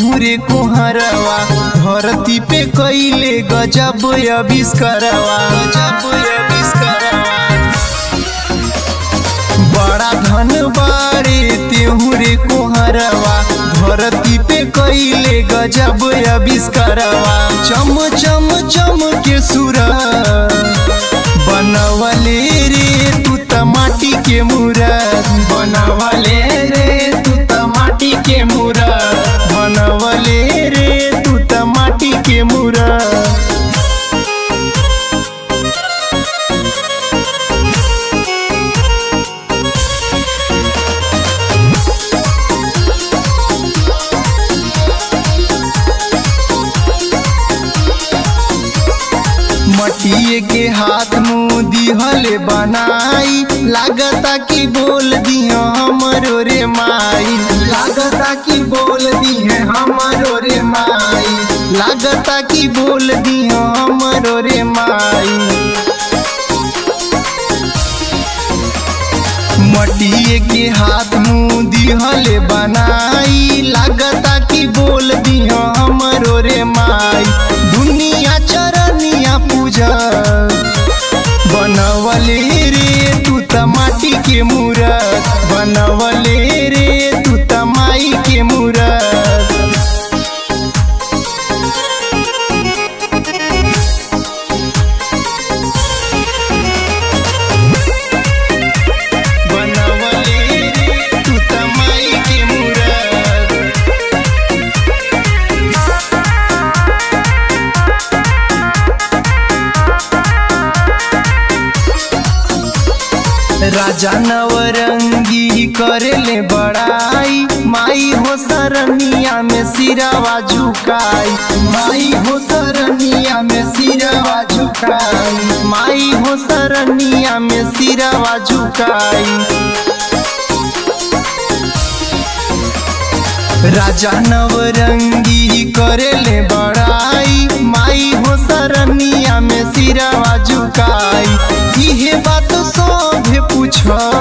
तेहू रे कुहरवा धरती पे कैले गजब अविष्कारवा गजब अविष्कारवा बड़ा धन बारे तेहू रे कुहरवा धरती पे कैले गजब अविष्कारवा चम चम चम के सुरा बनवले रे तू त माटी के मूरत बनवले रे तू त माटी के मूरत बनवले रे तू त माटी के मूरत मटिए के हाथ मुँह दिहले बनाई लागता कि बोल दियो हमरो रे माई लागता कि बोल दिए हमरो रे माई लागता कि बोल दियो हमरो रे माई मटिए के हाथ मुँह दिहले बनाई लागता कि बोल दियो हमरो रे माई दुनिया चरनिया पूजा बनवले रे तू त माटी के मूरत बनवले रे तू त माई के मूरत बनवले रे तू त माई के मूरत राजा नवरंगी करेले बड़ाई माई हो सरनिया में सिरावा झुकाई माई हो सरनिया में सिरावा झुकाई माई हो सरनिया में सिरावा झुकाई राजा नवरंगी करेले बड़ाई माई हो सरनिया में सिरावा झुकाई इहे बात सभे पूछ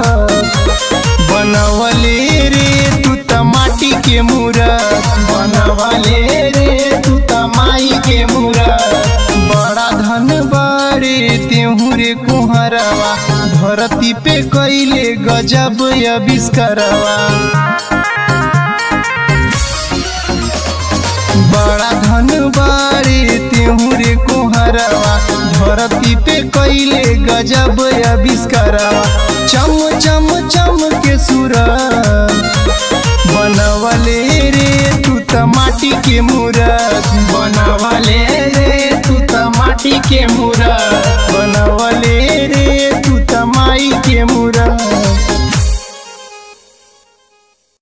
बनवले रे तू त माटी के मूरत बनवले रे तू त माई के मूरत बड़ा धन बारे तेहू रे कुहरवा धरती पे कैले गजब अविष्कारवा बड़ा धन बारे तेहू रे कुहरवा धरती पे कैले गजब अविष्कारवा चम चम चम के सुर बनवले रे तू त माटी के मूरत बनवले रे तू त माटी के मूरत बनवले रे तू त माई के मूरत